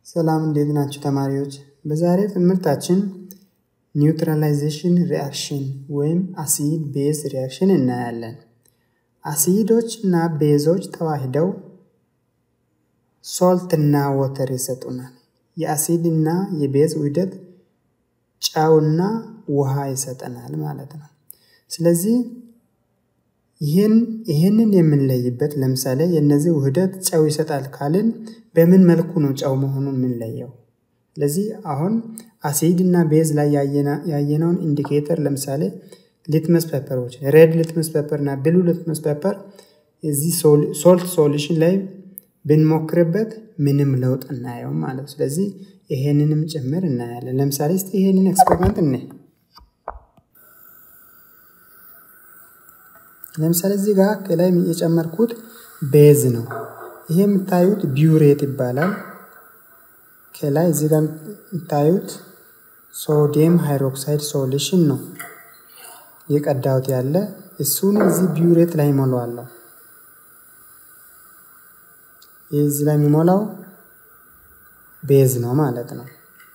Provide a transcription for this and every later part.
ሰላም እንዴት ናችሁ ተማሪዎች? በዛሬ ትምህርታችን ኒውትራላይዜሽን ሪአክሽን ወይም አሲድ ቤዝ ሪአክሽን እናያለን። አሲዶች እና ቤዞች ተዋህደው ሶልት እና ወተር ይሰጡናል። የአሲድ እና የቤዝ ውህደት ጨውና ውሃ ይሰጠናል ማለት ነው። ስለዚህ ይህንን የምንለይበት ለምሳሌ የእነዚህ ውህደት ጨው ይሰጣል ካልን በምን መልኩ ነው ጨው መሆኑን የምንለየው? ስለዚህ አሁን አሲድ እና ቤዝ ላይ ያየነውን ኢንዲኬተር ለምሳሌ ሊትመስ ፔፐሮች ሬድ ሊትመስ ፔፐር እና ብሉ ሊትመስ ፔፐር እዚህ ሶልት ሶሉሽን ላይ ብንሞክርበት ምንም ለውጥ እናየው ማለት ነው። ስለዚህ ይሄንንም ጭምር እናያለን። ለምሳሌ እስቲ ይሄንን ኤክስፐሪመንት እኔ ለምሳሌ እዚህ ጋር ከላይ የጨመርኩት ቤዝ ነው። ይሄ የምታዩት ቢውሬት ይባላል። ከላይ እዚህ ጋር የምታዩት ሶዲየም ሃይድሮክሳይድ ሶሉሽን ነው የቀዳሁት ያለ እሱን እዚህ ቢውሬት ላይ ይሞላዋለሁ። ይህ እዚህ ላይ የሚሞላው ቤዝ ነው ማለት ነው።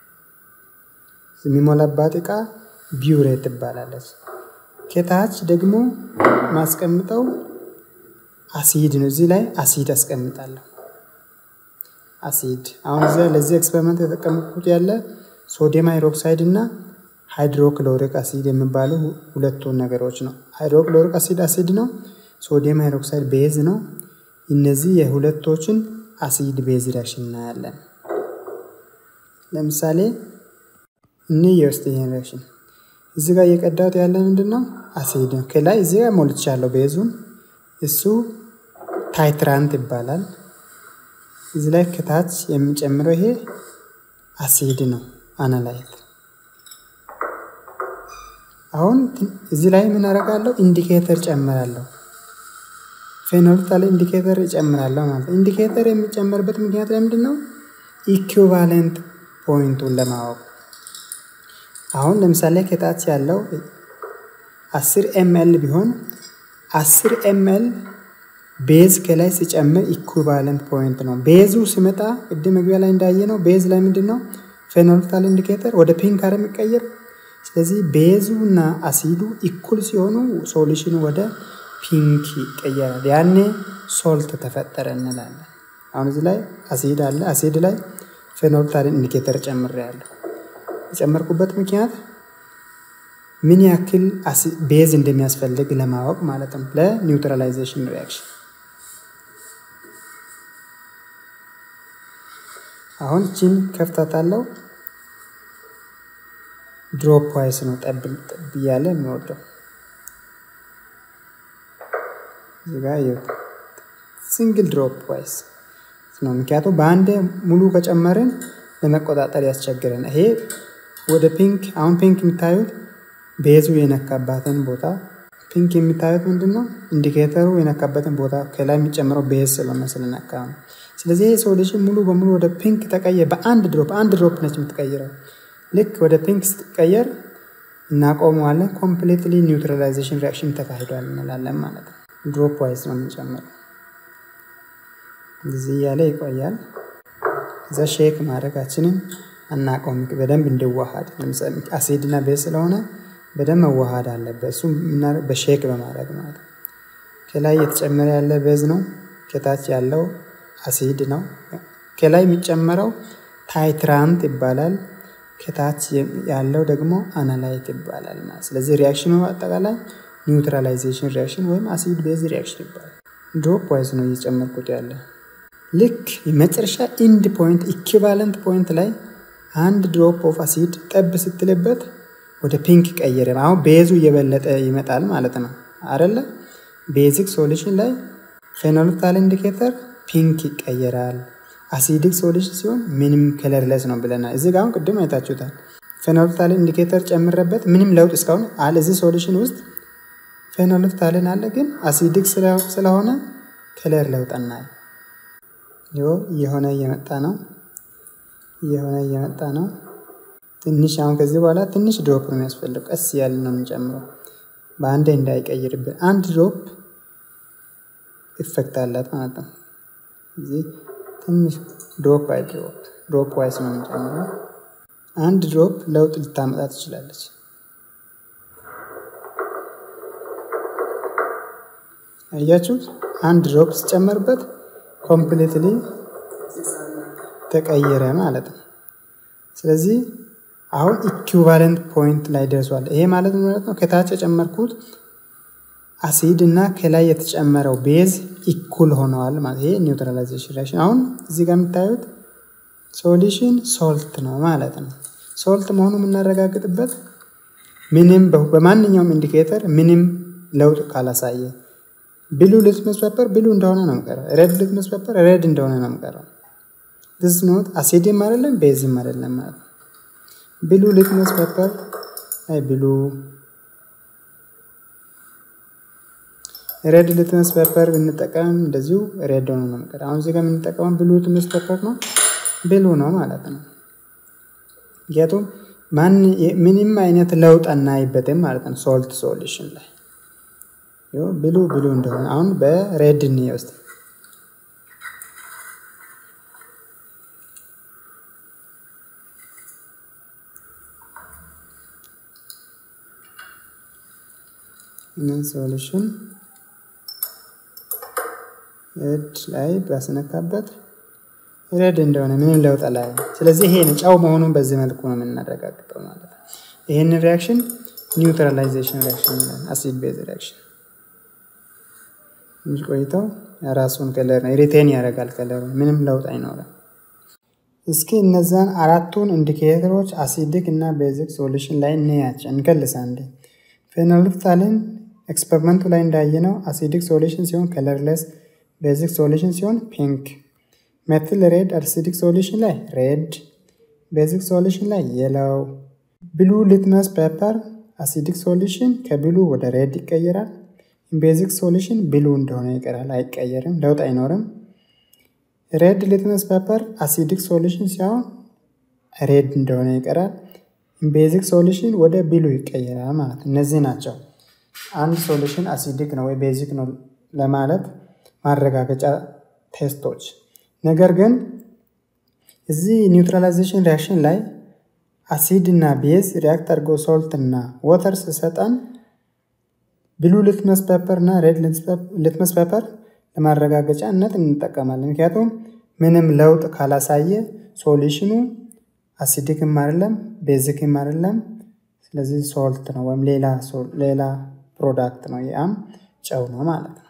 የሚሞላባት እቃ ቢውሬት ትባላለች። ከታች ደግሞ ማስቀምጠው አሲድ ነው። እዚህ ላይ አሲድ አስቀምጣለሁ። አሲድ አሁን እዚያ ለዚህ ኤክስፐሪመንት የተጠቀምኩት ያለ ሶዲየም ሃይድሮክሳይድ እና ሃይድሮክሎሪክ አሲድ የሚባሉ ሁለቱን ነገሮች ነው። ሃይድሮክሎሪክ አሲድ አሲድ ነው። ሶዲየም ሃይድሮክሳይድ ቤዝ ነው። እነዚህ የሁለቶችን አሲድ ቤዝ ሪአክሽን እናያለን። ለምሳሌ እኒህ የውስጥ ይህን ሪአክሽን እዚህ ጋር እየቀዳሁት ያለ ምንድን ነው? አሲድ ነው። ከላይ እዚህ ጋር ሞልቻለሁ ቤዙን። እሱ ታይትራንት ይባላል። እዚህ ላይ ከታች የሚጨምረው ይሄ አሲድ ነው፣ አናላይት። አሁን እዚህ ላይ ምን አደርጋለሁ? ኢንዲኬተር ጨምራለሁ። ፌኖልታል ኢንዲኬተር እጨምራለሁ ማለት ነው። ኢንዲኬተር የሚጨመርበት ምክንያት ለምንድን ነው? ኢኩቫለንት ፖይንቱን ለማወቅ አሁን ለምሳሌ ከታች ያለው አስር ኤምኤል ቢሆን አስር ኤምኤል ቤዝ ከላይ ሲጨምር ኢኩቫለንት ፖይንት ነው። ቤዙ ሲመጣ ቅድም መግቢያ ላይ እንዳየ ነው። ቤዝ ላይ ምንድን ነው ፌኖልታል ኢንዲኬተር ወደ ፒንክ አረ የሚቀየር ስለዚህ ቤዙ እና አሲዱ ኢኩል ሲሆኑ ሶሉሽኑ ወደ ፒንክ ይቀየራል። ያኔ ሶልት ተፈጠረ እንላለን። አሁን እዚህ ላይ አሲድ አለ። አሲድ ላይ ፌኖልታል ኢንዲኬተር ጨምሬያለሁ። የጨመርኩበት ምክንያት ምን ያክል ቤዝ እንደሚያስፈልግ ለማወቅ ማለት ነው፣ ለኒውትራላይዜሽን ሪያክሽን። አሁን ቺን ከፍታታለው። ድሮፕ ዋይስ ነው ጠብ ጠብ እያለ የሚወርደው እዚህ ጋ ሲንግል ድሮፕ ዋይስ ነው። ምክንያቱም በአንድ ሙሉ ከጨመርን ለመቆጣጠር ያስቸግረን። ይሄ ወደ ፒንክ አሁን ፒንክ የሚታዩት ቤዙ የነካባትን ቦታ ፒንክ የሚታዩት ምንድን ነው? ኢንዲኬተሩ የነካበትን ቦታ ከላይ የሚጨምረው ቤዝ ስለሆነ ስለነካ ነው። ስለዚህ ይህ ሶሉሽን ሙሉ በሙሉ ወደ ፒንክ ተቀየረ። በአንድ ድሮፕ አንድ ድሮፕ ነች የምትቀይረው። ልክ ወደ ፒንክ ስትቀየር እናቆመዋለን። ኮምፕሊትሊ ኒውትራላይዜሽን ሪአክሽን ተካሂዷል እንላለን ማለት ነው። ድሮፕ ዋይዝ ነው የምንጨምረው። እዚህ እያለ ይቆያል። እዛ ሼክ ማድረጋችንን አናቆም። በደንብ እንዲዋሃድ አሲድ እና ቤዝ ስለሆነ በደንብ መዋሃድ አለበት። እሱ በሼክ በማድረግ ማለት ነው። ከላይ እየተጨመረ ያለ ቤዝ ነው። ከታች ያለው አሲድ ነው። ከላይ የሚጨመረው ታይትራንት ይባላል። ከታች ያለው ደግሞ አናላይት ይባላል ማለት ስለዚህ ሪያክሽኑ አጠቃላይ ኒውትራላይዜሽን ሪያክሽን ወይም አሲድ ቤዝ ሪያክሽን ይባላል። ድሮፕ ዋይዝ ነው እየጨመርኩት ያለ ልክ የመጨረሻ ኢንድ ፖይንት ኢኪቫለንት ፖይንት ላይ አንድ ድሮፕ ኦፍ አሲድ ጠብ ስትልበት ወደ ፒንክ ቀየረ። አሁን ቤዙ እየበለጠ ይመጣል ማለት ነው አደለ? ቤዚክ ሶሉሽን ላይ ፌኖልታል ኢንዲኬተር ፒንክ ይቀየራል። አሲዲክ ሶሉሽን ሲሆን ምንም ከለርለስ ነው ብለናል። እዚህ ጋር አሁን ቅድም አይታችሁታል። ፌኖልታል ኢንዲኬተር ጨምረበት ምንም ለውጥ እስካሁን አለ። እዚህ ሶሉሽን ውስጥ ፌኖልታልን አለ፣ ግን አሲዲክ ስለሆነ ከለር ለውጥ እናይ እየሆነ እየመጣ ነው እየሆነ እየመጣ ነው። ትንሽ አሁን ከዚህ በኋላ ትንሽ ድሮፕ ነው የሚያስፈልገው። ቀስ ያለ ነው የምንጨምረው፣ በአንዴ እንዳይቀይርብን። አንድ ድሮፕ ኢፌክት አላት ማለት ነው። እዚህ ትንሽ ድሮፕ ባይ ድሮፕ ድሮፕ ዋይስ ነው የምንጨምረው። አንድ ድሮፕ ለውጥ ልታመጣ ትችላለች። አያችሁት? አንድ ድሮፕ ሲጨመርበት ኮምፕሊትሊ ተቀየረ ማለት ነው። ስለዚህ አሁን ኢኩቫለንት ፖይንት ላይ ደርሷል። ይሄ ማለት ማለት ነው ከታች የጨመርኩት አሲድ እና ከላይ የተጨመረው ቤዝ ኢኩል ሆነዋል ማለት ይሄ ኒውትራላይዜሽን ሪያክሽን። አሁን እዚህ ጋር የምታዩት ሶሉሽን ሶልት ነው ማለት ነው። ሶልት መሆኑ የምናረጋግጥበት ምንም በማንኛውም ኢንዲኬተር ምንም ለውጥ ካላሳየ ብሉ ሊትመስ ፔፐር ብሉ እንደሆነ ነው የምቀረው። ሬድ ሊትመስ ፔፐር ሬድ እንደሆነ ነው የምቀረው። ዲስ ኖት አሲድም አይደለም ቤዝም አይደለም ማለት ነው። ብሉ ሊትመስ ፔፐር አይ ብሉ ሬድ ሊትመስ ፔፐር ብንጠቀም እንደዚሁ ሬድ ሆኖ ነው የምቀረው። አሁን እዚህ ጋር የምንጠቀመው ብሉ ሊትመስ ፔፐር ነው ብሉ ነው ማለት ነው። ምክንያቱም ማን ምንም አይነት ለውጥ አናይበትም ማለት ነው ሶልት ሶሉሽን ላይ ብሉ ብሉ እንደሆነ አሁን በሬድ እንየ ውስጥ ምን ሶሉሽን ሬድ ላይ ባስነካበት ሬድ እንደሆነ ምንም ለውጥ ላይ ስለዚህ ይሄ ጨው መሆኑን በዚህ መልኩ ነው የምናረጋግጠው ማለት ነው። ይህንን ሪያክሽን ኒውትራላይዜሽን ሪያክሽን ይላል። አሲድ ቤዝ ሪያክሽን ትንሽ ቆይተው ራሱን ከለር ሪቴን ያደርጋል። ከለሩ ምንም ለውጥ አይኖርም። እስኪ እነዛን አራቱን ኢንዲኬተሮች አሲዲክ እና ቤዚክ ሶሉሽን ላይ እንያቸው እንከልስ አንዴ። ፌኖልፍታሊን ኤክስፐሪመንቱ ላይ እንዳየነው አሲዲክ ሶሉሽን ሲሆን ከለርለስ፣ ቤዚክ ሶሉሽን ሲሆን ፒንክ፣ ሜትል ሬድ አሲዲክ ሶሉሽን ላይ ሬድ፣ ቤዚክ ሶሉሽን ላይ የለው። ብሉ ሊትመስ ፔፐር አሲዲክ ሶሉሽን ከብሉ ወደ ሬድ ይቀየራል። ቤዚክ ሶሉሽን ብሉ እንደሆነ ይቀራል፣ አይቀየርም፣ ለውጥ አይኖርም። ሬድ ሊትመስ ፔፐር አሲዲክ ሶሉሽን ሲሆን ሬድ እንደሆነ ይቀራል። ቤዚክ ሶሉሽን ወደ ብሉ ይቀየራል ማለት እነዚህ ናቸው። አንድ ሶሉሽን አሲዲክ ነው ወይ ቤዚክ ነው ለማለት ማረጋገጫ ቴስቶች። ነገር ግን እዚህ ኒውትራላይዜሽን ሪያክሽን ላይ አሲድ እና ቤዝ ሪያክት አድርጎ ሶልት እና ወተር ስሰጠን ብሉ ሊትመስ ፔፐር እና ሬድ ሊትመስ ፔፐር ለማረጋገጫነት እንጠቀማለን። ምክንያቱም ምንም ለውጥ ካላሳየ ሶሉሽኑ አሲዲክም አይደለም ቤዚክም አይደለም። ስለዚህ ሶልት ነው ወይም ሌላ ፕሮዳክት ነው። ያም ጨው ነው ማለት ነው።